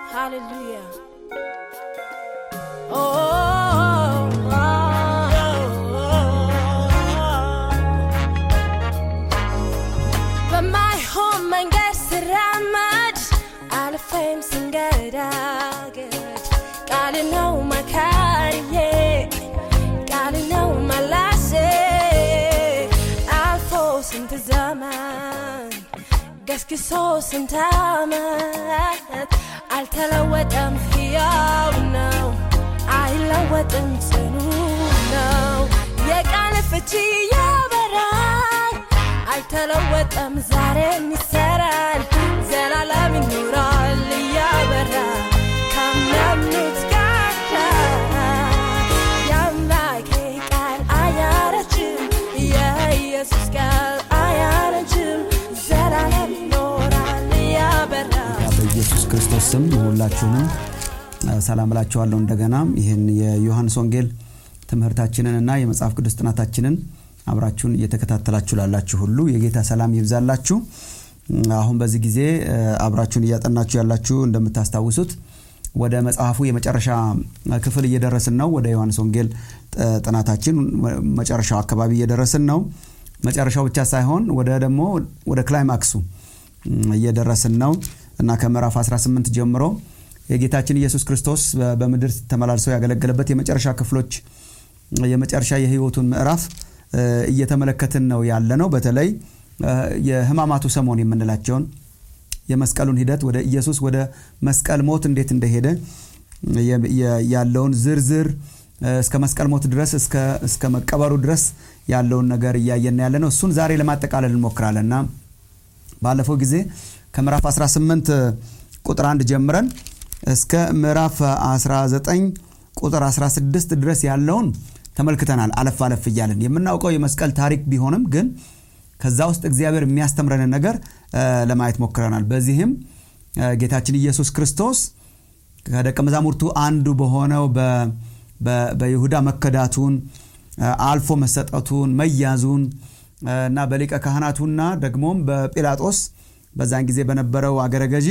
Hallelujah. Oh, በማይሆን መንገድ ስራመድ አልፌም ስንገዳገድ ቃል ነው መካሪዬ ቃል ነው መላሴ አልፎ ስንት ዘመን ገስግሶ ስንት ዓመት አልተለወጠም፣ ሕያው ነው፣ አይለወጥም፣ ጽኑ ነው። የቃል ፍቺ ያበራል፣ አይተለወጠም፣ ዛሬም ይሰራል፣ ዘላለም ይኖራል እያበራ ካመኑት ጋር የአምላኬ ቃል አያረጅም፣ የኢየሱስ ቃል አያረጅም፣ ዘላለም ይኖራል እያበራ በኢየሱስ ክርስቶስ ስም ሁላችሁንም ሰላም እላችኋለሁ። እንደገና ይህን የዮሐንስ ወንጌል ትምህርታችንንና የመጽሐፍ ቅዱስ ጥናታችንን አብራችሁን እየተከታተላችሁ ላላችሁ ሁሉ የጌታ ሰላም ይብዛላችሁ። አሁን በዚህ ጊዜ አብራችሁን እያጠናችሁ ያላችሁ እንደምታስታውሱት ወደ መጽሐፉ የመጨረሻ ክፍል እየደረስን ነው። ወደ ዮሐንስ ወንጌል ጥናታችን መጨረሻው አካባቢ እየደረስን ነው። መጨረሻው ብቻ ሳይሆን ወደ ደግሞ ወደ ክላይማክሱ እየደረስን ነው እና ከምዕራፍ 18 ጀምሮ የጌታችን ኢየሱስ ክርስቶስ በምድር ተመላልሰው ያገለገለበት የመጨረሻ ክፍሎች የመጨረሻ የህይወቱን ምዕራፍ እየተመለከትን ነው ያለ ነው። በተለይ የህማማቱ ሰሞን የምንላቸውን የመስቀሉን ሂደት ወደ ኢየሱስ ወደ መስቀል ሞት እንዴት እንደሄደ ያለውን ዝርዝር እስከ መስቀል ሞት ድረስ እስከ መቀበሩ ድረስ ያለውን ነገር እያየን ያለ ነው። እሱን ዛሬ ለማጠቃለል እንሞክራለን እና ባለፈው ጊዜ ከምዕራፍ 18 ቁጥር 1 ጀምረን እስከ ምዕራፍ 19 ቁጥር 16 ድረስ ያለውን ተመልክተናል። አለፍ አለፍ እያለን የምናውቀው የመስቀል ታሪክ ቢሆንም ግን ከዛ ውስጥ እግዚአብሔር የሚያስተምረንን ነገር ለማየት ሞክረናል። በዚህም ጌታችን ኢየሱስ ክርስቶስ ከደቀ መዛሙርቱ አንዱ በሆነው በይሁዳ መከዳቱን፣ አልፎ መሰጠቱን፣ መያዙን እና በሊቀ ካህናቱና ደግሞም በጲላጦስ በዛን ጊዜ በነበረው አገረ ገዢ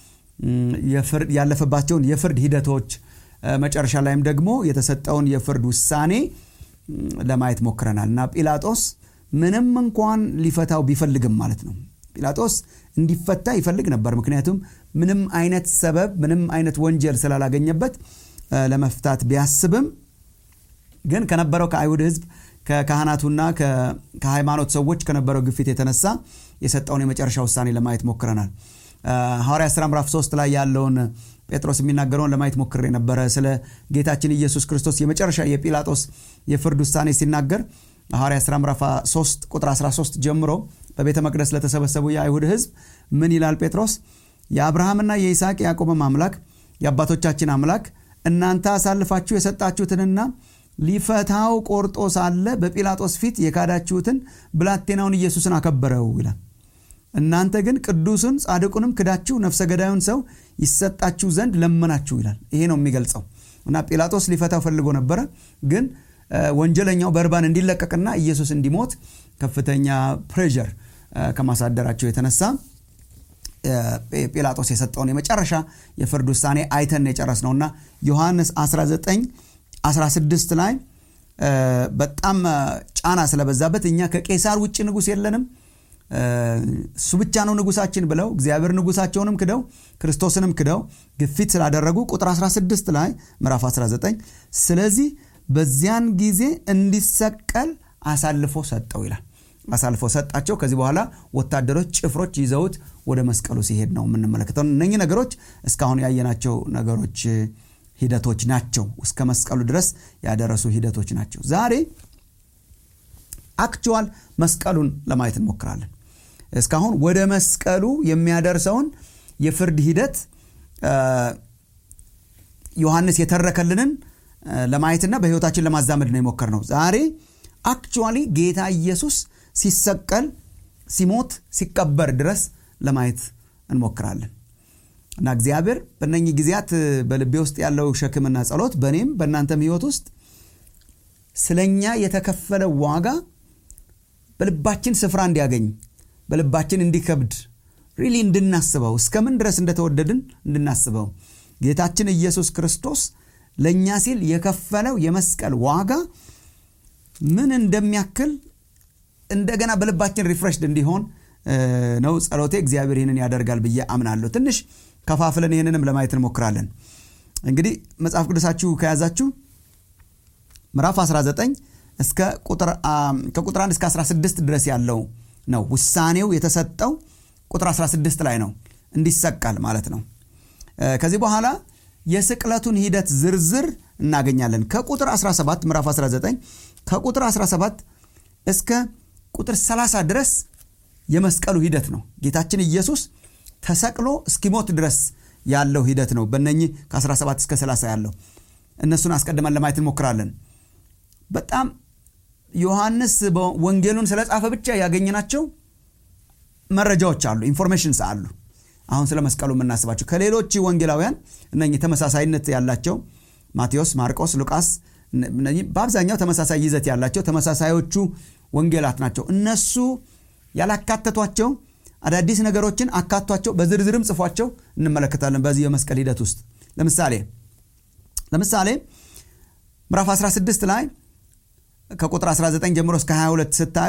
ያለፈባቸውን የፍርድ ሂደቶች መጨረሻ ላይም ደግሞ የተሰጠውን የፍርድ ውሳኔ ለማየት ሞክረናል እና ጲላጦስ ምንም እንኳን ሊፈታው ቢፈልግም ማለት ነው ጲላጦስ እንዲፈታ ይፈልግ ነበር። ምክንያቱም ምንም አይነት ሰበብ ምንም አይነት ወንጀል ስላላገኘበት ለመፍታት ቢያስብም ግን ከነበረው ከአይሁድ ሕዝብ ከካህናቱና ከሃይማኖት ሰዎች ከነበረው ግፊት የተነሳ የሰጠውን የመጨረሻ ውሳኔ ለማየት ሞክረናል። ሐዋርያ ሥራ ምዕራፍ 3 ላይ ያለውን ጴጥሮስ የሚናገረውን ለማየት ሞክሬ ነበረ። ስለ ጌታችን ኢየሱስ ክርስቶስ የመጨረሻ የጲላጦስ የፍርድ ውሳኔ ሲናገር ሐዋርያ ሥራ ምዕራፍ 3 ቁጥር 13 ጀምሮ በቤተ መቅደስ ለተሰበሰቡ የአይሁድ ሕዝብ ምን ይላል ጴጥሮስ? የአብርሃምና የይስሐቅ ያዕቆብም አምላክ የአባቶቻችን አምላክ እናንተ አሳልፋችሁ የሰጣችሁትንና ሊፈታው ቆርጦ ሳለ በጲላጦስ ፊት የካዳችሁትን ብላቴናውን ኢየሱስን አከበረው ይላል። እናንተ ግን ቅዱስን ጻድቁንም ክዳችሁ ነፍሰ ገዳዩን ሰው ይሰጣችሁ ዘንድ ለመናችሁ ይላል። ይሄ ነው የሚገልጸው እና ጲላጦስ ሊፈታው ፈልጎ ነበረ ግን ወንጀለኛው በርባን እንዲለቀቅና ኢየሱስ እንዲሞት ከፍተኛ ፕሬዠር ከማሳደራቸው የተነሳ ጲላጦስ የሰጠውን የመጨረሻ የፍርድ ውሳኔ አይተን የጨረስ ነውና ዮሐንስ 19 16 ላይ በጣም ጫና ስለበዛበት እኛ ከቄሳር ውጭ ንጉሥ የለንም እሱ ብቻ ነው ንጉሳችን ብለው እግዚአብሔር ንጉሳቸውንም ክደው ክርስቶስንም ክደው ግፊት ስላደረጉ ቁጥር 16 ላይ ምዕራፍ 19 ስለዚህ በዚያን ጊዜ እንዲሰቀል አሳልፎ ሰጠው ይላል። አሳልፎ ሰጣቸው። ከዚህ በኋላ ወታደሮች፣ ጭፍሮች ይዘውት ወደ መስቀሉ ሲሄድ ነው የምንመለከተው። እነኚህ ነገሮች እስካሁን ያየናቸው ነገሮች ሂደቶች ናቸው። እስከ መስቀሉ ድረስ ያደረሱ ሂደቶች ናቸው። ዛሬ አክቹዋል መስቀሉን ለማየት እንሞክራለን። እስካሁን ወደ መስቀሉ የሚያደርሰውን የፍርድ ሂደት ዮሐንስ የተረከልንን ለማየትና በሕይወታችን ለማዛመድ ነው የሞከርነው። ዛሬ አክቹዋሊ ጌታ ኢየሱስ ሲሰቀል፣ ሲሞት፣ ሲቀበር ድረስ ለማየት እንሞክራለን እና እግዚአብሔር በእነኚህ ጊዜያት በልቤ ውስጥ ያለው ሸክምና ጸሎት በእኔም በእናንተም ሕይወት ውስጥ ስለኛ የተከፈለ ዋጋ በልባችን ስፍራ እንዲያገኝ በልባችን እንዲከብድ ሪሊ እንድናስበው እስከምን ድረስ እንደተወደድን እንድናስበው ጌታችን ኢየሱስ ክርስቶስ ለእኛ ሲል የከፈለው የመስቀል ዋጋ ምን እንደሚያክል እንደገና በልባችን ሪፍሬሽድ እንዲሆን ነው ጸሎቴ። እግዚአብሔር ይህንን ያደርጋል ብዬ አምናለሁ። ትንሽ ከፋፍለን ይህንንም ለማየት እንሞክራለን። እንግዲህ መጽሐፍ ቅዱሳችሁ ከያዛችሁ ምዕራፍ 19 እስከ ከቁጥር 1 እስከ 16 ድረስ ያለው ነው። ውሳኔው የተሰጠው ቁጥር 16 ላይ ነው፣ እንዲሰቀል ማለት ነው። ከዚህ በኋላ የስቅለቱን ሂደት ዝርዝር እናገኛለን። ከቁጥር 17 ምዕራፍ 19 ከቁጥር 17 እስከ ቁጥር 30 ድረስ የመስቀሉ ሂደት ነው። ጌታችን ኢየሱስ ተሰቅሎ እስኪሞት ድረስ ያለው ሂደት ነው። በነኚህ ከ17 እስከ 30 ያለው እነሱን አስቀድመን ለማየት እንሞክራለን። በጣም ዮሐንስ ወንጌሉን ስለጻፈ ብቻ ያገኘናቸው መረጃዎች አሉ፣ ኢንፎርሜሽንስ አሉ። አሁን ስለ መስቀሉ የምናስባቸው ከሌሎች ወንጌላውያን እነኚህ ተመሳሳይነት ያላቸው ማቴዎስ፣ ማርቆስ፣ ሉቃስ በአብዛኛው ተመሳሳይ ይዘት ያላቸው ተመሳሳዮቹ ወንጌላት ናቸው። እነሱ ያላካተቷቸው አዳዲስ ነገሮችን አካቷቸው በዝርዝርም ጽፏቸው እንመለከታለን። በዚህ የመስቀል ሂደት ውስጥ ለምሳሌ ለምሳሌ ምዕራፍ 16 ላይ ከቁጥር 19 ጀምሮ እስከ 22 ስታዩ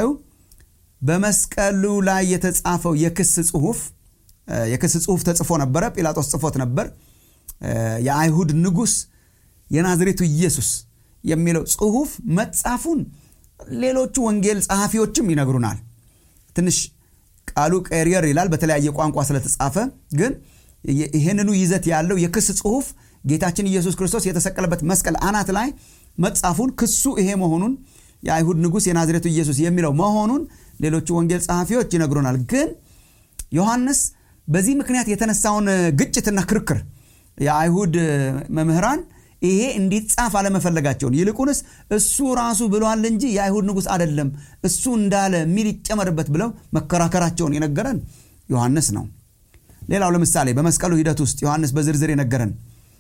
በመስቀሉ ላይ የተጻፈው የክስ ጽሁፍ የክስ ጽሁፍ ተጽፎ ነበረ። ጲላጦስ ጽፎት ነበር። የአይሁድ ንጉሥ የናዝሬቱ ኢየሱስ የሚለው ጽሁፍ መጻፉን ሌሎቹ ወንጌል ጸሐፊዎችም ይነግሩናል። ትንሽ ቃሉ ቀሪየር ይላል በተለያየ ቋንቋ ስለተጻፈ፣ ግን ይህንኑ ይዘት ያለው የክስ ጽሁፍ ጌታችን ኢየሱስ ክርስቶስ የተሰቀለበት መስቀል አናት ላይ መጻፉን ክሱ ይሄ መሆኑን የአይሁድ ንጉሥ የናዝሬቱ ኢየሱስ የሚለው መሆኑን ሌሎቹ ወንጌል ጸሐፊዎች ይነግሩናል። ግን ዮሐንስ በዚህ ምክንያት የተነሳውን ግጭትና ክርክር የአይሁድ መምህራን ይሄ እንዲጻፍ አለመፈለጋቸውን ይልቁንስ እሱ ራሱ ብሏል እንጂ የአይሁድ ንጉሥ አይደለም እሱ እንዳለ የሚል ይጨመርበት ብለው መከራከራቸውን የነገረን ዮሐንስ ነው። ሌላው ለምሳሌ በመስቀሉ ሂደት ውስጥ ዮሐንስ በዝርዝር የነገረን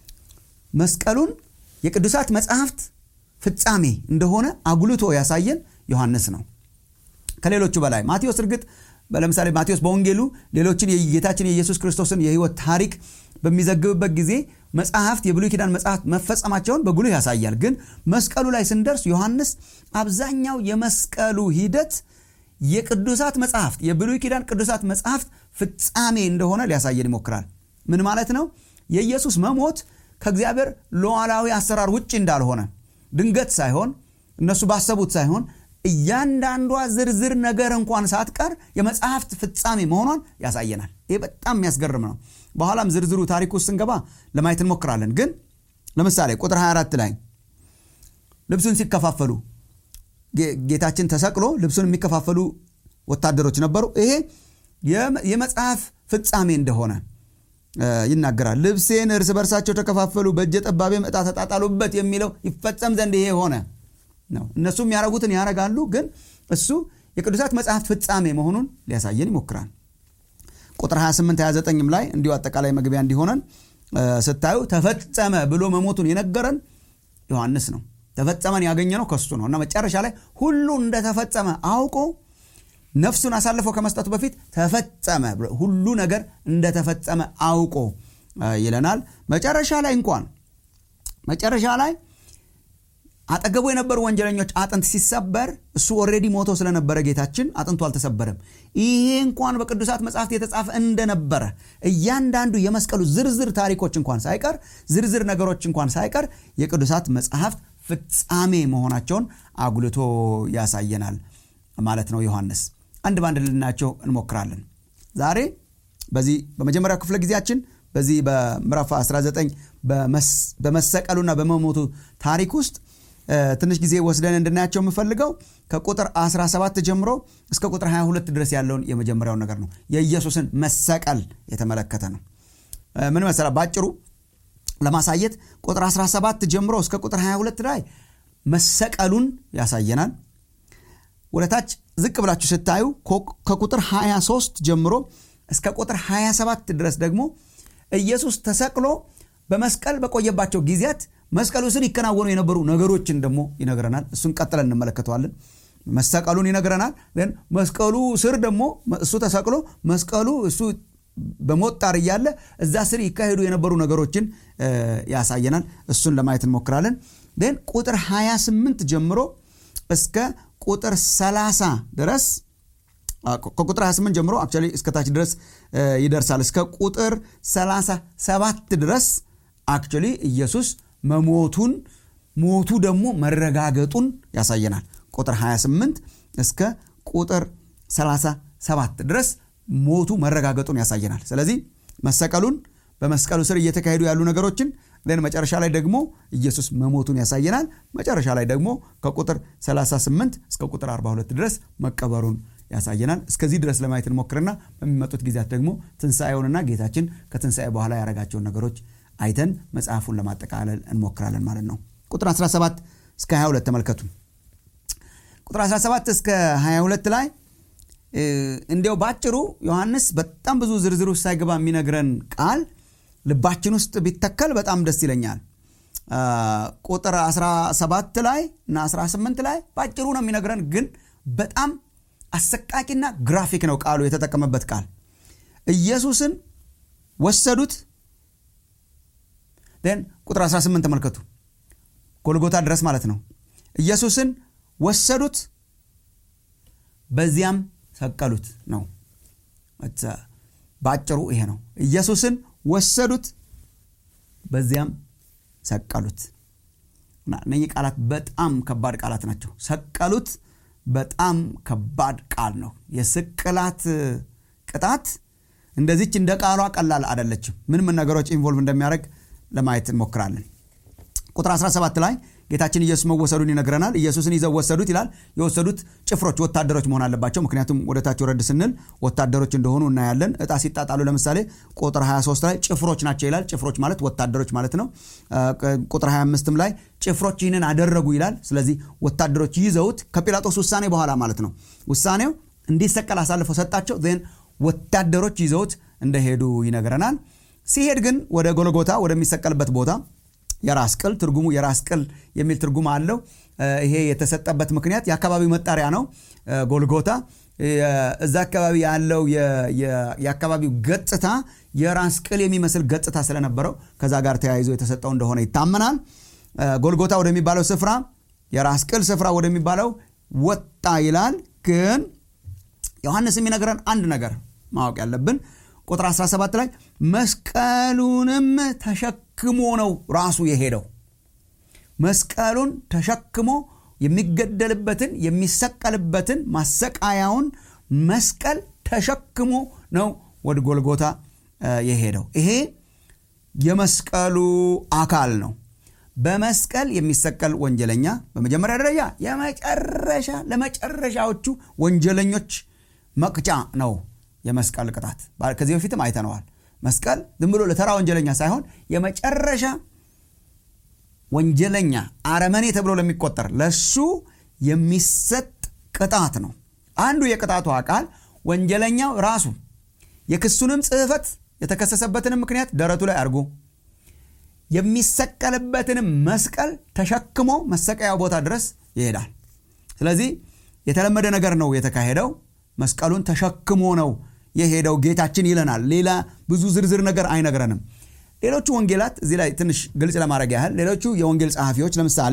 መስቀሉን የቅዱሳት መጽሐፍት ፍጻሜ እንደሆነ አጉልቶ ያሳየን ዮሐንስ ነው ከሌሎቹ በላይ። ማቴዎስ እርግጥ ለምሳሌ ማቴዎስ በወንጌሉ ሌሎችን የጌታችን የኢየሱስ ክርስቶስን የሕይወት ታሪክ በሚዘግብበት ጊዜ መጽሐፍት የብሉይ ኪዳን መጽሐፍት መፈጸማቸውን በጉልህ ያሳያል። ግን መስቀሉ ላይ ስንደርስ ዮሐንስ አብዛኛው የመስቀሉ ሂደት የቅዱሳት መጽሐፍት የብሉይ ኪዳን ቅዱሳት መጽሐፍት ፍጻሜ እንደሆነ ሊያሳየን ይሞክራል። ምን ማለት ነው? የኢየሱስ መሞት ከእግዚአብሔር ሉዓላዊ አሰራር ውጭ እንዳልሆነ ድንገት ሳይሆን እነሱ ባሰቡት ሳይሆን እያንዳንዷ ዝርዝር ነገር እንኳን ሳትቀር የመጽሐፍት ፍጻሜ መሆኗን ያሳየናል። ይህ በጣም የሚያስገርም ነው። በኋላም ዝርዝሩ ታሪክ ውስጥ ስንገባ ለማየት እንሞክራለን። ግን ለምሳሌ ቁጥር 24 ላይ ልብሱን ሲከፋፈሉ ጌታችን ተሰቅሎ ልብሱን የሚከፋፈሉ ወታደሮች ነበሩ። ይሄ የመጽሐፍ ፍጻሜ እንደሆነ ይናገራል። ልብሴን እርስ በርሳቸው ተከፋፈሉ፣ በእጀ ጠባቤም ዕጣ ተጣጣሉበት የሚለው ይፈጸም ዘንድ ይሄ ሆነ ነው። እነሱ የሚያረጉትን ያረጋሉ፣ ግን እሱ የቅዱሳት መጽሐፍት ፍጻሜ መሆኑን ሊያሳየን ይሞክራል። ቁጥር 28 29ም ላይ እንዲሁ አጠቃላይ መግቢያ እንዲሆነን ስታዩ ተፈጸመ ብሎ መሞቱን የነገረን ዮሐንስ ነው። ተፈጸመን ያገኘ ነው ከሱ ነው እና መጨረሻ ላይ ሁሉ እንደተፈጸመ አውቆ ነፍሱን አሳልፎ ከመስጠቱ በፊት ተፈጸመ ሁሉ ነገር እንደተፈጸመ አውቆ ይለናል። መጨረሻ ላይ እንኳን መጨረሻ ላይ አጠገቡ የነበሩ ወንጀለኞች አጥንት ሲሰበር እሱ ኦልሬዲ ሞቶ ስለነበረ ጌታችን አጥንቱ አልተሰበረም። ይሄ እንኳን በቅዱሳት መጽሐፍት የተጻፈ እንደነበረ እያንዳንዱ የመስቀሉ ዝርዝር ታሪኮች እንኳን ሳይቀር ዝርዝር ነገሮች እንኳን ሳይቀር የቅዱሳት መጽሐፍት ፍጻሜ መሆናቸውን አጉልቶ ያሳየናል ማለት ነው። ዮሐንስ አንድ በአንድ ልናያቸው እንሞክራለን። ዛሬ በዚህ በመጀመሪያው ክፍለ ጊዜያችን በዚህ በምዕራፍ 19 በመሰቀሉና በመሞቱ ታሪክ ውስጥ ትንሽ ጊዜ ወስደን እንድናያቸው የምፈልገው ከቁጥር 17 ጀምሮ እስከ ቁጥር 22 ድረስ ያለውን የመጀመሪያውን ነገር ነው። የኢየሱስን መሰቀል የተመለከተ ነው። ምን መሰላ ባጭሩ ለማሳየት ቁጥር 17 ጀምሮ እስከ ቁጥር 22 ላይ መሰቀሉን ያሳየናል። ወደታች ዝቅ ብላችሁ ስታዩ ከቁጥር 23 ጀምሮ እስከ ቁጥር 27 ድረስ ደግሞ ኢየሱስ ተሰቅሎ በመስቀል በቆየባቸው ጊዜያት መስቀሉ ስር ይከናወኑ የነበሩ ነገሮችን ደግሞ ይነግረናል። እሱን ቀጥለን እንመለከተዋለን። መሰቀሉን ይነግረናል። ግን መስቀሉ ስር ደግሞ እሱ ተሰቅሎ መስቀሉ እሱ በሞት ጣር እያለ እዛ ስር ይካሄዱ የነበሩ ነገሮችን ያሳየናል እሱን ለማየት እንሞክራለን ን ቁጥር 28 ጀምሮ እስከ ቁጥር 30 ድረስ ከቁጥር 28 ጀምሮ አክቹዋሊ እስከታች ድረስ ይደርሳል እስከ ቁጥር 37 ድረስ አክቹዋሊ ኢየሱስ መሞቱን ሞቱ ደግሞ መረጋገጡን ያሳየናል ቁጥር 28 እስከ ቁጥር 37 ድረስ ሞቱ መረጋገጡን ያሳየናል ስለዚህ መሰቀሉን በመስቀሉ ስር እየተካሄዱ ያሉ ነገሮችን ን መጨረሻ ላይ ደግሞ ኢየሱስ መሞቱን ያሳየናል መጨረሻ ላይ ደግሞ ከቁጥር 38 እስከ ቁጥር 42 ድረስ መቀበሩን ያሳየናል እስከዚህ ድረስ ለማየት እንሞክርና በሚመጡት ጊዜያት ደግሞ ትንሣኤውንና ጌታችን ከትንሣኤ በኋላ ያደረጋቸውን ነገሮች አይተን መጽሐፉን ለማጠቃለል እንሞክራለን ማለት ነው ቁጥር 17 እስከ 22 ተመልከቱ ቁጥር 17 እስከ 22 ላይ እንዲያው ባጭሩ ዮሐንስ በጣም ብዙ ዝርዝር ውስጥ ሳይገባ የሚነግረን ቃል ልባችን ውስጥ ቢተከል በጣም ደስ ይለኛል ቁጥር 17 ላይ እና 18 ላይ ባጭሩ ነው የሚነግረን ግን በጣም አሰቃቂና ግራፊክ ነው ቃሉ የተጠቀመበት ቃል ኢየሱስን ወሰዱት ን ቁጥር 18 ተመልከቱ ጎልጎታ ድረስ ማለት ነው ኢየሱስን ወሰዱት በዚያም ሰቀሉት ነው በአጭሩ ይሄ ነው ኢየሱስን ወሰዱት በዚያም ሰቀሉት እነኚህ ቃላት በጣም ከባድ ቃላት ናቸው ሰቀሉት በጣም ከባድ ቃል ነው የስቅላት ቅጣት እንደዚች እንደ ቃሏ ቀላል አደለችም ምን ምን ነገሮች ኢንቮልቭ እንደሚያደርግ ለማየት እንሞክራለን ቁጥር 17 ላይ ጌታችን ኢየሱስ መወሰዱን ይነግረናል ኢየሱስን ይዘው ወሰዱት ይላል የወሰዱት ጭፍሮች ወታደሮች መሆን አለባቸው ምክንያቱም ወደታች ወረድ ስንል ወታደሮች እንደሆኑ እናያለን እጣ ሲጣጣሉ ለምሳሌ ቁጥር 23 ላይ ጭፍሮች ናቸው ይላል ጭፍሮች ማለት ወታደሮች ማለት ነው ቁጥር 25 ላይ ጭፍሮች ይህንን አደረጉ ይላል ስለዚህ ወታደሮች ይዘውት ከጲላጦስ ውሳኔ በኋላ ማለት ነው ውሳኔው እንዲሰቀል አሳልፎ ሰጣቸው ን ወታደሮች ይዘውት እንደሄዱ ይነግረናል ሲሄድ ግን ወደ ጎልጎታ ወደሚሰቀልበት ቦታ የራስ ቅል ትርጉሙ የራስ ቅል የሚል ትርጉም አለው ይሄ የተሰጠበት ምክንያት የአካባቢው መጣሪያ ነው ጎልጎታ እዛ አካባቢ ያለው የአካባቢው ገጽታ የራስ ቅል የሚመስል ገጽታ ስለነበረው ከዛ ጋር ተያይዞ የተሰጠው እንደሆነ ይታመናል ጎልጎታ ወደሚባለው ስፍራ የራስ ቅል ስፍራ ወደሚባለው ወጣ ይላል ግን ዮሐንስ የሚነግረን አንድ ነገር ማወቅ ያለብን ቁጥር 17 ላይ መስቀሉንም ተሸክሞ ነው ራሱ የሄደው መስቀሉን ተሸክሞ የሚገደልበትን የሚሰቀልበትን ማሰቃያውን መስቀል ተሸክሞ ነው ወደ ጎልጎታ የሄደው ይሄ የመስቀሉ አካል ነው በመስቀል የሚሰቀል ወንጀለኛ በመጀመሪያ ደረጃ የመጨረሻ ለመጨረሻዎቹ ወንጀለኞች መቅጫ ነው የመስቀል ቅጣት ከዚህ በፊትም አይተነዋል መስቀል ዝም ብሎ ለተራ ወንጀለኛ ሳይሆን የመጨረሻ ወንጀለኛ አረመኔ ተብሎ ለሚቆጠር ለሱ የሚሰጥ ቅጣት ነው አንዱ የቅጣቱ አካል ወንጀለኛው ራሱ የክሱንም ጽህፈት የተከሰሰበትንም ምክንያት ደረቱ ላይ አድርጎ የሚሰቀልበትንም መስቀል ተሸክሞ መሰቀያው ቦታ ድረስ ይሄዳል ስለዚህ የተለመደ ነገር ነው የተካሄደው መስቀሉን ተሸክሞ ነው የሄደው ጌታችን ይለናል ሌላ ብዙ ዝርዝር ነገር አይነግረንም ሌሎቹ ወንጌላት እዚህ ላይ ትንሽ ግልጽ ለማድረግ ያህል ሌሎቹ የወንጌል ጸሐፊዎች ለምሳሌ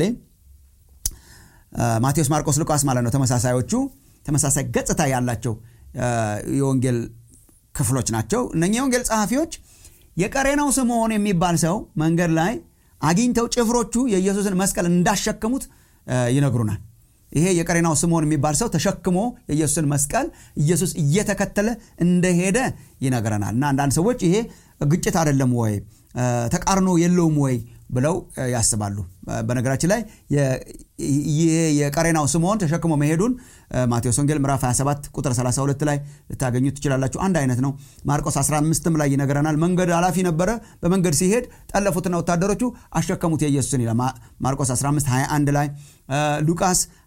ማቴዎስ ማርቆስ ሉቃስ ማለት ነው ተመሳሳዮቹ ተመሳሳይ ገጽታ ያላቸው የወንጌል ክፍሎች ናቸው እነኚህ የወንጌል ጸሐፊዎች የቀሬናው ስምዖን የሚባል ሰው መንገድ ላይ አግኝተው ጭፍሮቹ የኢየሱስን መስቀል እንዳሸከሙት ይነግሩናል ይሄ የቀሬናው ስምዖን የሚባል ሰው ተሸክሞ የኢየሱስን መስቀል ኢየሱስ እየተከተለ እንደሄደ ይነግረናል እና አንዳንድ ሰዎች ይሄ ግጭት አይደለም ወይ ተቃርኖ የለውም ወይ ብለው ያስባሉ በነገራችን ላይ ይሄ የቀሬናው ስምዖን ተሸክሞ መሄዱን ማቴዎስ ወንጌል ምዕራፍ 27 ቁጥር 32 ላይ ልታገኙ ትችላላችሁ አንድ አይነት ነው ማርቆስ 15 ላይ ይነግረናል መንገድ ኃላፊ ነበረ በመንገድ ሲሄድ ጠለፉትና ወታደሮቹ አሸከሙት የኢየሱስን ይላል ማርቆስ 15 21 ላይ ሉቃስ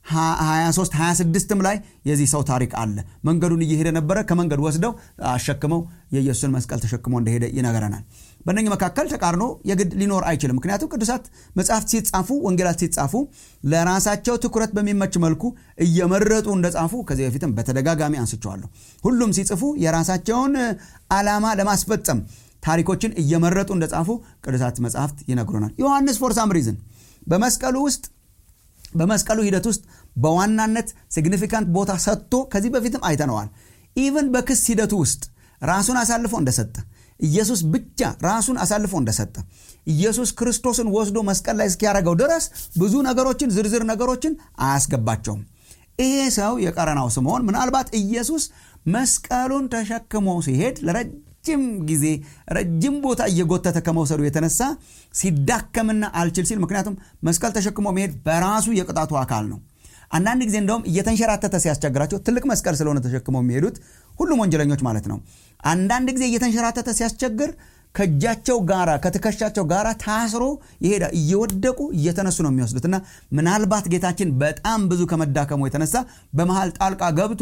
23 26ም ላይ የዚህ ሰው ታሪክ አለ መንገዱን እየሄደ ነበረ ከመንገድ ወስደው አሸክመው የኢየሱስን መስቀል ተሸክሞ እንደሄደ ይነገረናል በእነኝህ መካከል ተቃርኖ የግድ ሊኖር አይችልም ምክንያቱም ቅዱሳት መጽሐፍት ሲጻፉ ወንጌላት ሲጻፉ ለራሳቸው ትኩረት በሚመች መልኩ እየመረጡ እንደጻፉ ከዚህ በፊትም በተደጋጋሚ አንስቸዋለሁ ሁሉም ሲጽፉ የራሳቸውን ዓላማ ለማስፈጸም ታሪኮችን እየመረጡ እንደጻፉ ቅዱሳት መጽሐፍት ይነግሩናል ዮሐንስ ፎር ሳም ሪዝን በመስቀሉ ውስጥ በመስቀሉ ሂደት ውስጥ በዋናነት ሲግኒፊካንት ቦታ ሰጥቶ ከዚህ በፊትም አይተነዋል ኢቨን በክስ ሂደቱ ውስጥ ራሱን አሳልፎ እንደሰጠ ኢየሱስ ብቻ ራሱን አሳልፎ እንደሰጠ ኢየሱስ ክርስቶስን ወስዶ መስቀል ላይ እስኪያደረገው ድረስ ብዙ ነገሮችን ዝርዝር ነገሮችን አያስገባቸውም ይሄ ሰው የቀረናው ስምዖን ምናልባት ኢየሱስ መስቀሉን ተሸክሞ ሲሄድ ለረጅም ጊዜ ረጅም ቦታ እየጎተተ ከመውሰዱ የተነሳ ሲዳከምና አልችል ሲል ምክንያቱም መስቀል ተሸክሞ መሄድ በራሱ የቅጣቱ አካል ነው አንዳንድ ጊዜ እንደውም እየተንሸራተተ ሲያስቸግራቸው ትልቅ መስቀል ስለሆነ ተሸክመው የሚሄዱት ሁሉም ወንጀለኞች ማለት ነው አንዳንድ ጊዜ እየተንሸራተተ ሲያስቸግር ከእጃቸው ጋራ ከትከሻቸው ጋራ ታስሮ ይሄዳ እየወደቁ እየተነሱ ነው የሚወስዱት እና ምናልባት ጌታችን በጣም ብዙ ከመዳከሙ የተነሳ በመሃል ጣልቃ ገብቶ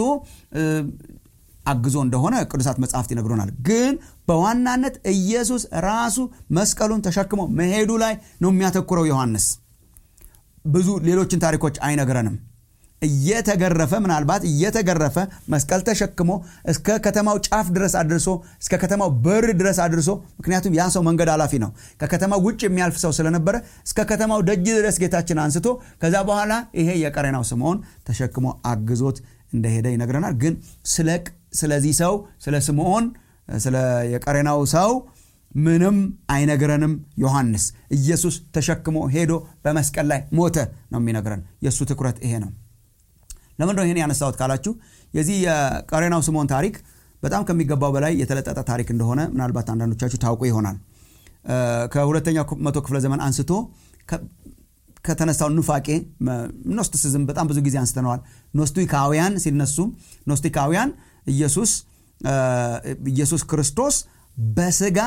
አግዞ እንደሆነ ቅዱሳት መጽሐፍት ይነግሩናል ግን በዋናነት ኢየሱስ ራሱ መስቀሉን ተሸክሞ መሄዱ ላይ ነው የሚያተኩረው ዮሐንስ ብዙ ሌሎችን ታሪኮች አይነግረንም እየተገረፈ ምናልባት እየተገረፈ መስቀል ተሸክሞ እስከ ከተማው ጫፍ ድረስ አድርሶ እስከ ከተማው በር ድረስ አድርሶ ምክንያቱም ያ ሰው መንገድ ኃላፊ ነው ከከተማው ውጭ የሚያልፍ ሰው ስለነበረ እስከ ከተማው ደጅ ድረስ ጌታችን አንስቶ ከዛ በኋላ ይሄ የቀሬናው ስምዖን ተሸክሞ አግዞት እንደሄደ ይነግረናል ግን ስለዚህ ሰው ስለ ስምዖን ስለ የቀሬናው ሰው ምንም አይነግረንም ዮሐንስ ኢየሱስ ተሸክሞ ሄዶ በመስቀል ላይ ሞተ ነው የሚነግረን የእሱ ትኩረት ይሄ ነው ለምንድ ይህን ያነሳሁት ካላችሁ የዚህ የቀሬናው ስምዖን ታሪክ በጣም ከሚገባው በላይ የተለጠጠ ታሪክ እንደሆነ ምናልባት አንዳንዶቻችሁ ታውቁ ይሆናል ከሁለተኛው መቶ ክፍለ ዘመን አንስቶ ከተነሳው ኑፋቄ ኖስቲሲዝም በጣም ብዙ ጊዜ አንስተነዋል ኖስቲካውያን ሲነሱ ኖስቲካውያን ኢየሱስ ኢየሱስ ክርስቶስ በስጋ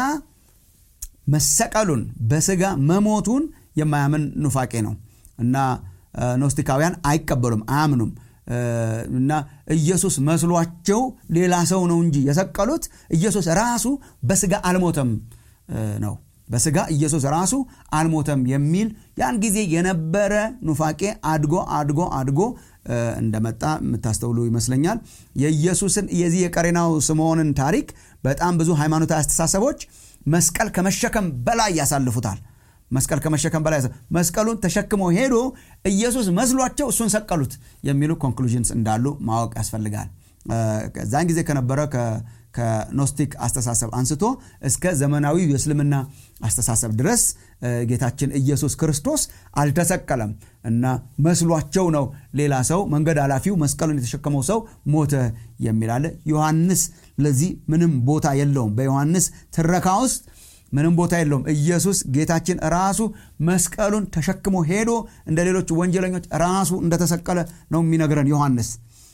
መሰቀሉን በስጋ መሞቱን የማያምን ኑፋቄ ነው እና ኖስቲካውያን አይቀበሉም አያምኑም እና ኢየሱስ መስሏቸው ሌላ ሰው ነው እንጂ የሰቀሉት ኢየሱስ ራሱ በስጋ አልሞተም ነው በስጋ ኢየሱስ ራሱ አልሞተም የሚል ያን ጊዜ የነበረ ኑፋቄ አድጎ አድጎ አድጎ እንደመጣ የምታስተውሉ ይመስለኛል የኢየሱስን የዚህ የቀሬናው ስምዖንን ታሪክ በጣም ብዙ ሃይማኖታዊ አስተሳሰቦች መስቀል ከመሸከም በላይ ያሳልፉታል መስቀል ከመሸከም በላይ መስቀሉን ተሸክሞ ሄዶ ኢየሱስ መስሏቸው እሱን ሰቀሉት የሚሉ ኮንክሉዥንስ እንዳሉ ማወቅ ያስፈልጋል ዛን ጊዜ ከነበረ ከኖስቲክ አስተሳሰብ አንስቶ እስከ ዘመናዊ የእስልምና አስተሳሰብ ድረስ ጌታችን ኢየሱስ ክርስቶስ አልተሰቀለም እና መስሏቸው ነው ሌላ ሰው መንገድ ኃላፊው መስቀሉን የተሸከመው ሰው ሞተ የሚላለ ዮሐንስ ለዚህ ምንም ቦታ የለውም በዮሐንስ ትረካ ውስጥ ምንም ቦታ የለውም ኢየሱስ ጌታችን ራሱ መስቀሉን ተሸክሞ ሄዶ እንደ ሌሎች ወንጀለኞች ራሱ እንደተሰቀለ ነው የሚነግረን ዮሐንስ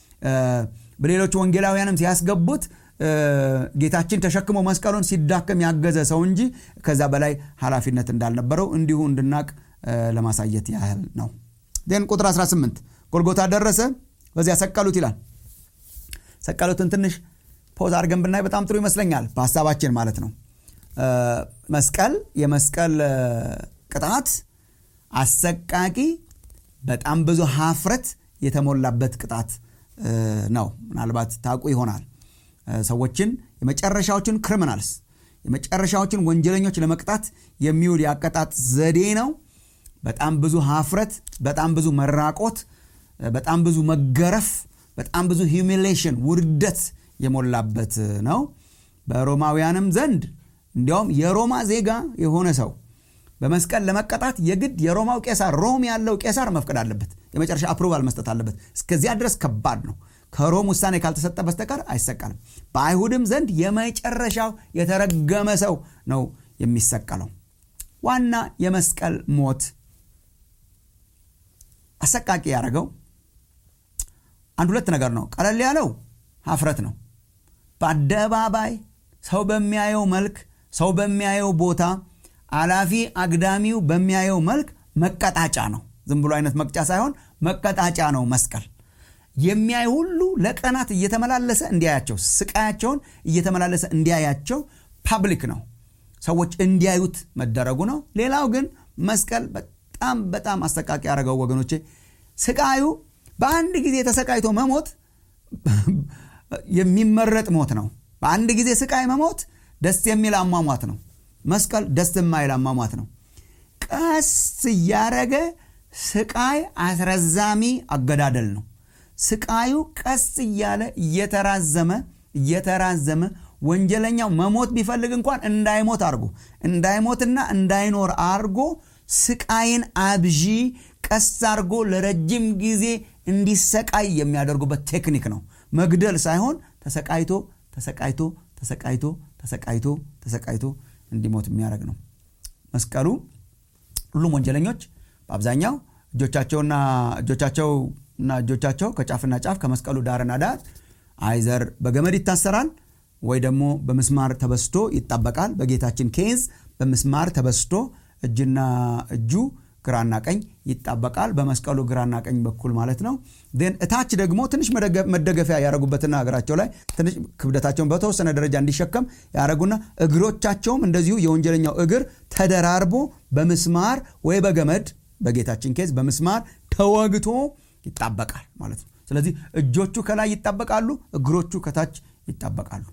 በሌሎች ወንጌላውያንም ሲያስገቡት ጌታችን ተሸክሞ መስቀሉን ሲዳከም ያገዘ ሰው እንጂ ከዛ በላይ ኃላፊነት እንዳልነበረው እንዲሁ እንድናቅ ለማሳየት ያህል ነው ን ቁጥር 18 ጎልጎታ ደረሰ በዚያ ሰቀሉት ይላል ሰቀሉትን ትንሽ ፖዝ አድርገን ብናይ በጣም ጥሩ ይመስለኛል በሀሳባችን ማለት ነው መስቀል የመስቀል ቅጣት አሰቃቂ በጣም ብዙ ሀፍረት የተሞላበት ቅጣት ነው ምናልባት ታውቁ ይሆናል ሰዎችን የመጨረሻዎችን ክሪሚናልስ የመጨረሻዎችን ወንጀለኞች ለመቅጣት የሚውል የአቀጣጥ ዘዴ ነው በጣም ብዙ ሀፍረት በጣም ብዙ መራቆት በጣም ብዙ መገረፍ በጣም ብዙ ሂሚሌሽን ውርደት የሞላበት ነው በሮማውያንም ዘንድ እንዲያውም የሮማ ዜጋ የሆነ ሰው በመስቀል ለመቀጣት የግድ የሮማው ቄሳር ሮም ያለው ቄሳር መፍቀድ አለበት የመጨረሻ አፕሩቫል መስጠት አለበት እስከዚያ ድረስ ከባድ ነው ከሮም ውሳኔ ካልተሰጠ በስተቀር አይሰቀልም በአይሁድም ዘንድ የመጨረሻው የተረገመ ሰው ነው የሚሰቀለው ዋና የመስቀል ሞት አሰቃቂ ያደረገው አንድ ሁለት ነገር ነው ቀለል ያለው ሀፍረት ነው በአደባባይ ሰው በሚያየው መልክ ሰው በሚያየው ቦታ አላፊ አግዳሚው በሚያየው መልክ መቀጣጫ ነው ዝም ብሎ አይነት መቅጫ ሳይሆን መቀጣጫ ነው መስቀል የሚያይ ሁሉ ለቀናት እየተመላለሰ እንዲያያቸው ስቃያቸውን እየተመላለሰ እንዲያያቸው ፓብሊክ ነው ሰዎች እንዲያዩት መደረጉ ነው ሌላው ግን መስቀል በጣም በጣም አሰቃቂ ያደረገው ወገኖቼ ስቃዩ በአንድ ጊዜ ተሰቃይቶ መሞት የሚመረጥ ሞት ነው በአንድ ጊዜ ስቃይ መሞት ደስ የሚል አሟሟት ነው መስቀል ደስ የማይል አሟሟት ነው ቀስ እያረገ ስቃይ አስረዛሚ አገዳደል ነው ስቃዩ ቀስ እያለ እየተራዘመ እየተራዘመ ወንጀለኛው መሞት ቢፈልግ እንኳን እንዳይሞት አርጎ እንዳይሞትና እንዳይኖር አርጎ ስቃይን አብዢ ቀስ አርጎ ለረጅም ጊዜ እንዲሰቃይ የሚያደርጉበት ቴክኒክ ነው መግደል ሳይሆን ተሰቃይቶ ተሰቃይቶ ተሰቃይቶ ተሰቃይቶ ተሰቃይቶ እንዲሞት የሚያደርግ ነው መስቀሉ ሁሉም ወንጀለኞች በአብዛኛው እጆቻቸውና እጆቻቸውና እጆቻቸው ከጫፍና ጫፍ ከመስቀሉ ዳርና ዳር አይዘር በገመድ ይታሰራል ወይ ደግሞ በምስማር ተበስቶ ይጣበቃል በጌታችን ኬዝ በምስማር ተበስቶ እጅና እጁ ግራና ቀኝ ይጣበቃል በመስቀሉ ግራና ቀኝ በኩል ማለት ነው ን እታች ደግሞ ትንሽ መደገፊያ ያደረጉበትና እግራቸው ላይ ትንሽ ክብደታቸውን በተወሰነ ደረጃ እንዲሸከም ያደረጉና እግሮቻቸውም እንደዚሁ የወንጀለኛው እግር ተደራርቦ በምስማር ወይ በገመድ በጌታችን ኬዝ በምስማር ተወግቶ ይጣበቃል ማለት ነው ስለዚህ እጆቹ ከላይ ይጣበቃሉ እግሮቹ ከታች ይጣበቃሉ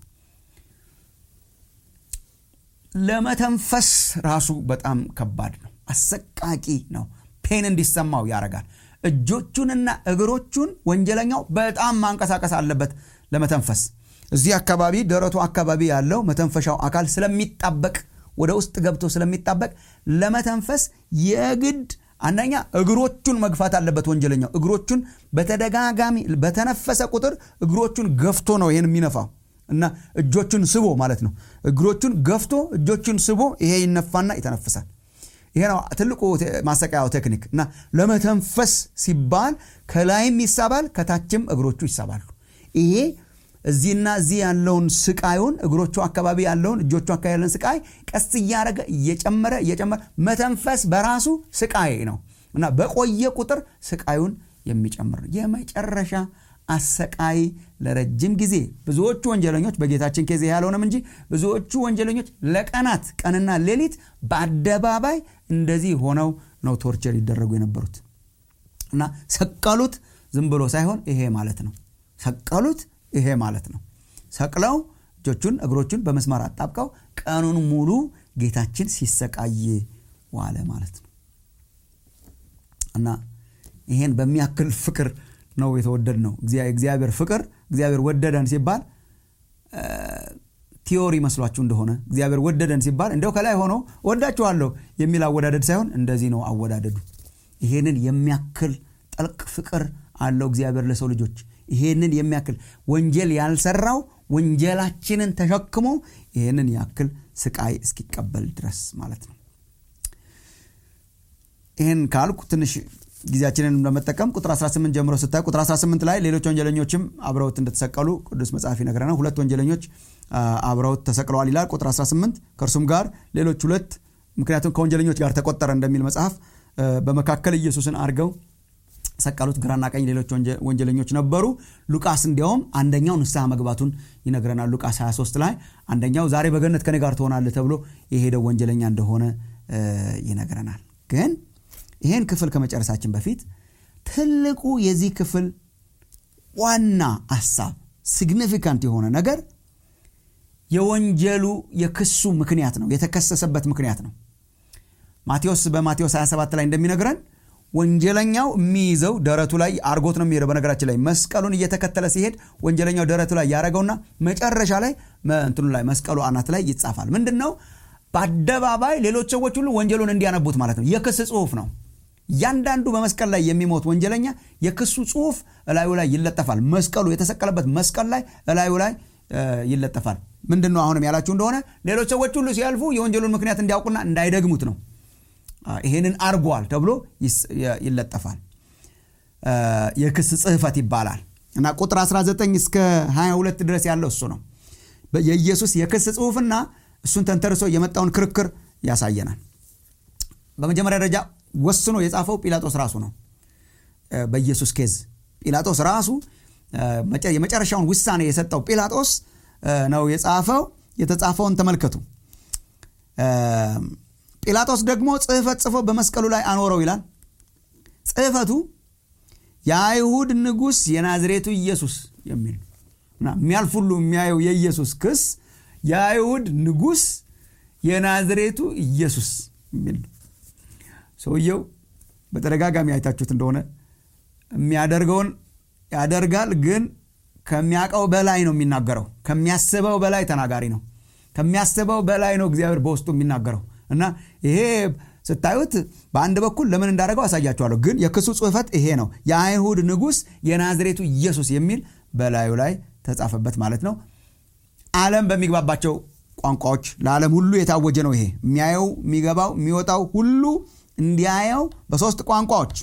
ለመተንፈስ ራሱ በጣም ከባድ ነው አሰቃቂ ነው ፔን እንዲሰማው ያደርጋል እጆቹንና እግሮቹን ወንጀለኛው በጣም ማንቀሳቀስ አለበት ለመተንፈስ እዚህ አካባቢ ደረቱ አካባቢ ያለው መተንፈሻው አካል ስለሚጣበቅ ወደ ውስጥ ገብቶ ስለሚጣበቅ ለመተንፈስ የግድ አንደኛ እግሮቹን መግፋት አለበት ወንጀለኛው እግሮቹን በተደጋጋሚ በተነፈሰ ቁጥር እግሮቹን ገፍቶ ነው ይህን የሚነፋው እና እጆቹን ስቦ ማለት ነው እግሮቹን ገፍቶ እጆቹን ስቦ ይሄ ይነፋና ይተነፍሳል ይሄ ነው ትልቁ ማሰቃያው ቴክኒክ እና ለመተንፈስ ሲባል ከላይም ይሳባል ከታችም እግሮቹ ይሳባሉ ይሄ እዚህና እዚህ ያለውን ስቃዩን እግሮቹ አካባቢ ያለውን እጆቹ አካባቢ ያለውን ስቃይ ቀስ እያደረገ እየጨመረ እየጨመረ መተንፈስ በራሱ ስቃይ ነው እና በቆየ ቁጥር ስቃዩን የሚጨምር የመጨረሻ አሰቃይ ለረጅም ጊዜ ብዙዎቹ ወንጀለኞች በጌታችን ኬዝ ያልሆነም እንጂ ብዙዎቹ ወንጀለኞች ለቀናት ቀንና ሌሊት በአደባባይ እንደዚህ ሆነው ነው ቶርቸር ይደረጉ የነበሩት እና ሰቀሉት ዝም ብሎ ሳይሆን ይሄ ማለት ነው ሰቀሉት ይሄ ማለት ነው ሰቅለው እጆቹን እግሮቹን በመስመር አጣብቀው ቀኑን ሙሉ ጌታችን ሲሰቃይ ዋለ ማለት ነው እና ይሄን በሚያክል ፍቅር ነው የተወደድ ነው እግዚአብሔር ፍቅር እግዚአብሔር ወደደን ሲባል ቲዮሪ መስሏችሁ እንደሆነ እግዚአብሔር ወደደን ሲባል እንደው ከላይ ሆኖ ወዳችኋለሁ የሚል አወዳደድ ሳይሆን እንደዚህ ነው አወዳደዱ ይሄንን የሚያክል ጠልቅ ፍቅር አለው እግዚአብሔር ለሰው ልጆች ይሄንን የሚያክል ወንጀል ያልሰራው ወንጀላችንን ተሸክሞ ይህንን ያክል ስቃይ እስኪቀበል ድረስ ማለት ነው ይህን ካልኩ ትንሽ ጊዜያችንን ለመጠቀም ቁጥር 18 ጀምሮ ስታይ ቁጥር 18 ላይ ሌሎች ወንጀለኞችም አብረውት እንደተሰቀሉ ቅዱስ መጽሐፍ ይነግረናል ሁለት ወንጀለኞች አብረውት ተሰቅለዋል ይላል ቁጥር 18 ከእርሱም ጋር ሌሎች ሁለት ምክንያቱም ከወንጀለኞች ጋር ተቆጠረ እንደሚል መጽሐፍ በመካከል ኢየሱስን አድርገው ሰቀሉት ግራና ቀኝ ሌሎች ወንጀለኞች ነበሩ ሉቃስ እንዲያውም አንደኛው ንስሐ መግባቱን ይነግረናል ሉቃስ 23 ላይ አንደኛው ዛሬ በገነት ከኔ ጋር ትሆናለህ ተብሎ የሄደው ወንጀለኛ እንደሆነ ይነግረናል ግን ይህን ክፍል ከመጨረሳችን በፊት ትልቁ የዚህ ክፍል ዋና ሀሳብ ሲግኒፊካንት የሆነ ነገር የወንጀሉ የክሱ ምክንያት ነው የተከሰሰበት ምክንያት ነው ማቴዎስ በማቴዎስ 27 ላይ እንደሚነግረን ወንጀለኛው የሚይዘው ደረቱ ላይ አርጎት ነው የሚሄደው በነገራችን ላይ መስቀሉን እየተከተለ ሲሄድ ወንጀለኛው ደረቱ ላይ ያደረገውና መጨረሻ ላይ እንትኑ ላይ መስቀሉ አናት ላይ ይጻፋል ምንድን ነው በአደባባይ ሌሎች ሰዎች ሁሉ ወንጀሉን እንዲያነቡት ማለት ነው የክስ ጽሁፍ ነው እያንዳንዱ በመስቀል ላይ የሚሞት ወንጀለኛ የክሱ ጽሁፍ እላዩ ላይ ይለጠፋል መስቀሉ የተሰቀለበት መስቀል ላይ እላዩ ላይ ይለጠፋል ምንድን ነው አሁንም ያላችሁ እንደሆነ ሌሎች ሰዎች ሁሉ ሲያልፉ የወንጀሉን ምክንያት እንዲያውቁና እንዳይደግሙት ነው ይሄንን አርጓል ተብሎ ይለጠፋል የክስ ጽህፈት ይባላል እና ቁጥር 19 እስከ 22 ድረስ ያለው እሱ ነው የኢየሱስ የክስ ጽሁፍና እሱን ተንተርሶ የመጣውን ክርክር ያሳየናል በመጀመሪያ ደረጃ ወስኖ የጻፈው ጲላጦስ ራሱ ነው በኢየሱስ ኬዝ ጲላጦስ ራሱ የመጨረሻውን ውሳኔ የሰጠው ጲላጦስ ነው የጻፈው የተጻፈውን ተመልከቱ ጲላጦስ ደግሞ ጽህፈት ጽፎ በመስቀሉ ላይ አኖረው ይላል ጽህፈቱ የአይሁድ ንጉሥ የናዝሬቱ ኢየሱስ የሚል የሚያልፍ ሁሉ የሚያየው የኢየሱስ ክስ የአይሁድ ንጉሥ የናዝሬቱ ኢየሱስ የሚል ሰውየው በተደጋጋሚ አይታችሁት እንደሆነ የሚያደርገውን ያደርጋል ግን ከሚያውቀው በላይ ነው የሚናገረው ከሚያስበው በላይ ተናጋሪ ነው ከሚያስበው በላይ ነው እግዚአብሔር በውስጡ የሚናገረው እና ይሄ ስታዩት በአንድ በኩል ለምን እንዳደረገው አሳያችኋለሁ ግን የክሱ ጽህፈት ይሄ ነው የአይሁድ ንጉሥ የናዝሬቱ ኢየሱስ የሚል በላዩ ላይ ተጻፈበት ማለት ነው ዓለም በሚግባባቸው ቋንቋዎች ለዓለም ሁሉ የታወጀ ነው ይሄ የሚያየው የሚገባው የሚወጣው ሁሉ እንዲያየው በሶስት ቋንቋዎች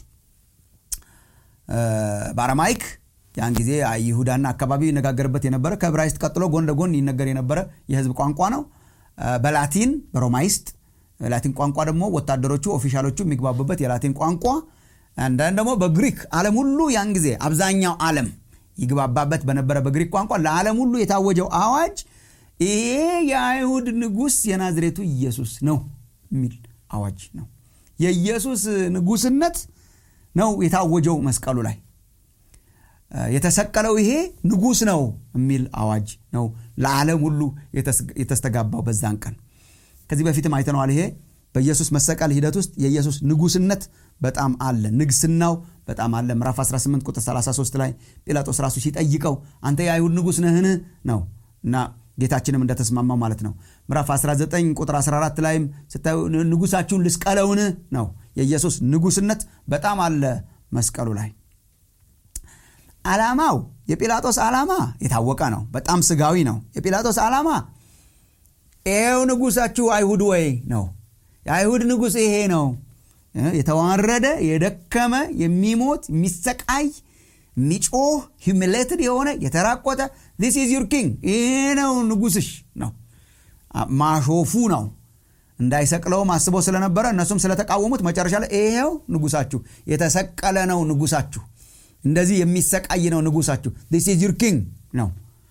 በአረማይክ ያን ጊዜ ይሁዳና አካባቢ ይነጋገርበት የነበረ ከዕብራይስጥ ቀጥሎ ጎን ለጎን ይነገር የነበረ የህዝብ ቋንቋ ነው በላቲን በሮማይስጥ ላቲን ቋንቋ ደግሞ ወታደሮቹ ኦፊሻሎቹ የሚግባቡበት የላቲን ቋንቋ አንዳንድ ደግሞ በግሪክ ዓለም ሁሉ ያን ጊዜ አብዛኛው ዓለም ይግባባበት በነበረ በግሪክ ቋንቋ ለዓለም ሁሉ የታወጀው አዋጅ ይሄ የአይሁድ ንጉሥ የናዝሬቱ ኢየሱስ ነው የሚል አዋጅ ነው የኢየሱስ ንጉስነት ነው የታወጀው መስቀሉ ላይ የተሰቀለው ይሄ ንጉስ ነው የሚል አዋጅ ነው ለዓለም ሁሉ የተስተጋባው በዛን ቀን ከዚህ በፊትም አይተነዋል ይሄ በኢየሱስ መሰቀል ሂደት ውስጥ የኢየሱስ ንጉስነት በጣም አለ ንግስናው በጣም አለ ምዕራፍ 18 ቁጥር 33 ላይ ጲላጦስ ራሱ ሲጠይቀው አንተ የአይሁድ ንጉስ ነህን ነው እና ጌታችንም እንደተስማማው ማለት ነው ምዕራፍ 19 ቁጥር 14 ላይም ስታዩ ንጉሳችሁን ልስቀለውን ነው የኢየሱስ ንጉስነት በጣም አለ መስቀሉ ላይ ዓላማው የጲላጦስ ዓላማ የታወቀ ነው በጣም ስጋዊ ነው የጲላጦስ ዓላማ ይሄው ንጉሳችሁ አይሁድ ወይ ነው የአይሁድ ንጉሥ ይሄ ነው የተዋረደ የደከመ የሚሞት የሚሰቃይ የሚጮህ ሂሚሌትድ የሆነ የተራቆተ ዚስ ኢዝ ዩር ኪንግ ይሄ ነው ንጉስሽ ነው ማሾፉ ነው እንዳይሰቅለውም አስቦ ስለነበረ እነሱም ስለተቃወሙት መጨረሻ ላይ ይሄው ንጉሳችሁ የተሰቀለ ነው ንጉሳችሁ እንደዚህ የሚሰቃይ ነው ንጉሳችሁ ዚስ ኢዝ ዩር ኪንግ ነው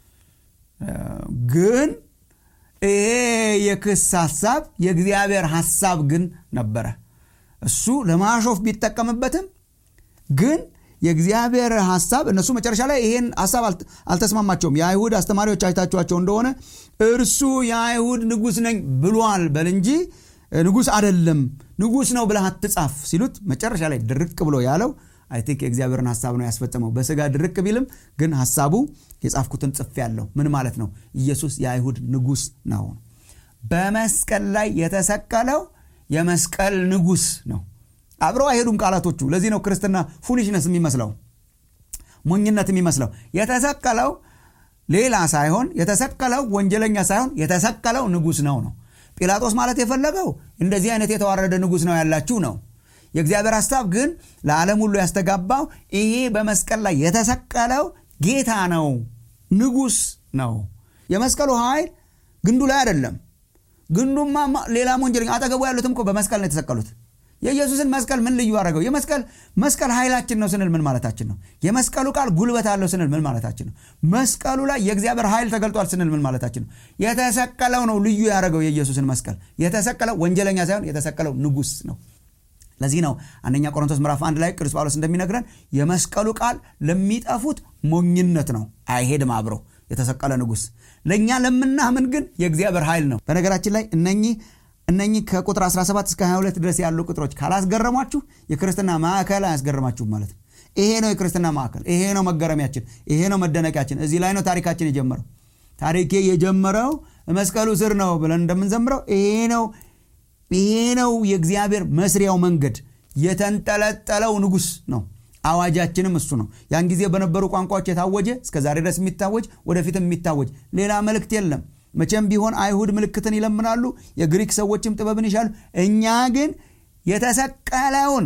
ግን ይሄ የክስ ሀሳብ የእግዚአብሔር ሀሳብ ግን ነበረ እሱ ለማሾፍ ቢጠቀምበትም ግን የእግዚአብሔር ሀሳብ እነሱ መጨረሻ ላይ ይሄን ሀሳብ አልተስማማቸውም የአይሁድ አስተማሪዎች አይታችኋቸው እንደሆነ እርሱ የአይሁድ ንጉስ ነኝ ብሏል በል እንጂ ንጉስ አደለም ንጉስ ነው ብለህ አትጻፍ ሲሉት መጨረሻ ላይ ድርቅ ብሎ ያለው አይ ቲንክ የእግዚአብሔርን ሀሳብ ነው ያስፈጸመው በስጋ ድርቅ ቢልም ግን ሀሳቡ የጻፍኩትን ጽፍ ያለው ምን ማለት ነው ኢየሱስ የአይሁድ ንጉስ ነው በመስቀል ላይ የተሰቀለው የመስቀል ንጉስ ነው አብረው አይሄዱም ቃላቶቹ ለዚህ ነው ክርስትና ፉሊሽነስ የሚመስለው ሞኝነት የሚመስለው የተሰቀለው ሌላ ሳይሆን የተሰቀለው ወንጀለኛ ሳይሆን የተሰቀለው ንጉስ ነው ነው ጲላጦስ ማለት የፈለገው እንደዚህ አይነት የተዋረደ ንጉስ ነው ያላችሁ ነው የእግዚአብሔር ሀሳብ ግን ለዓለም ሁሉ ያስተጋባው ይሄ በመስቀል ላይ የተሰቀለው ጌታ ነው ንጉስ ነው የመስቀሉ ኃይል ግንዱ ላይ አይደለም ግንዱማ ሌላ ወንጀለኛ አጠገቡ ያሉትም እኮ በመስቀል ነው የተሰቀሉት የኢየሱስን መስቀል ምን ልዩ አደረገው የመስቀል መስቀል ኃይላችን ነው ስንል ምን ማለታችን ነው የመስቀሉ ቃል ጉልበት አለው ስንል ምን ማለታችን ነው መስቀሉ ላይ የእግዚአብሔር ኃይል ተገልጧል ስንል ምን ማለታችን ነው የተሰቀለው ነው ልዩ ያደረገው የኢየሱስን መስቀል የተሰቀለው ወንጀለኛ ሳይሆን የተሰቀለው ንጉስ ነው ለዚህ ነው አንደኛ ቆሮንቶስ ምዕራፍ አንድ ላይ ቅዱስ ጳውሎስ እንደሚነግረን የመስቀሉ ቃል ለሚጠፉት ሞኝነት ነው አይሄድም አብሮ የተሰቀለ ንጉስ ለእኛ ለምናምን ግን የእግዚአብሔር ኃይል ነው በነገራችን ላይ እነኚህ እነኚህ ከቁጥር 17 እስከ 22 ድረስ ያሉ ቁጥሮች ካላስገረሟችሁ የክርስትና ማዕከል አያስገርማችሁም ማለት ነው ይሄ ነው የክርስትና ማዕከል ይሄ ነው መገረሚያችን ይሄ ነው መደነቂያችን እዚህ ላይ ነው ታሪካችን የጀመረው ታሪኬ የጀመረው መስቀሉ ስር ነው ብለን እንደምንዘምረው ይሄ ነው ይሄ ነው የእግዚአብሔር መስሪያው መንገድ የተንጠለጠለው ንጉስ ነው አዋጃችንም እሱ ነው ያን ጊዜ በነበሩ ቋንቋዎች የታወጀ እስከ ዛሬ ድረስ የሚታወጅ ወደፊትም የሚታወጅ ሌላ መልእክት የለም መቼም ቢሆን አይሁድ ምልክትን ይለምናሉ የግሪክ ሰዎችም ጥበብን ይሻሉ እኛ ግን የተሰቀለውን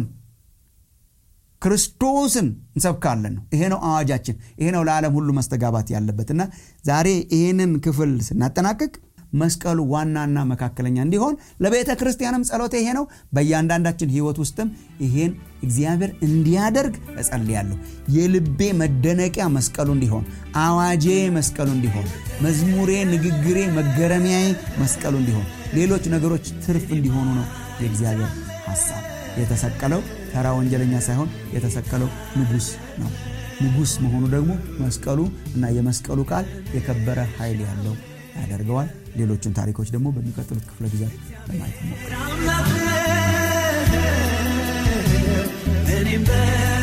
ክርስቶስን እንሰብካለን ነው ይሄ ነው አዋጃችን ይሄ ነው ለዓለም ሁሉ መስተጋባት ያለበት እና ዛሬ ይህንን ክፍል ስናጠናቅቅ መስቀሉ ዋናና መካከለኛ እንዲሆን ለቤተ ክርስቲያንም ጸሎቴ ይሄ ነው። በእያንዳንዳችን ህይወት ውስጥም ይሄን እግዚአብሔር እንዲያደርግ እጸልያለሁ። የልቤ መደነቂያ መስቀሉ እንዲሆን፣ አዋጄ መስቀሉ እንዲሆን፣ መዝሙሬ፣ ንግግሬ፣ መገረሚያዬ መስቀሉ እንዲሆን፣ ሌሎች ነገሮች ትርፍ እንዲሆኑ ነው የእግዚአብሔር ሐሳብ። የተሰቀለው ተራ ወንጀለኛ ሳይሆን የተሰቀለው ንጉሥ ነው። ንጉሥ መሆኑ ደግሞ መስቀሉ እና የመስቀሉ ቃል የከበረ ኃይል ያለው ያደርገዋል። ሌሎቹን ታሪኮች ደግሞ በሚቀጥሉት ክፍለ ጊዜያት ለማየት ነው። እኔም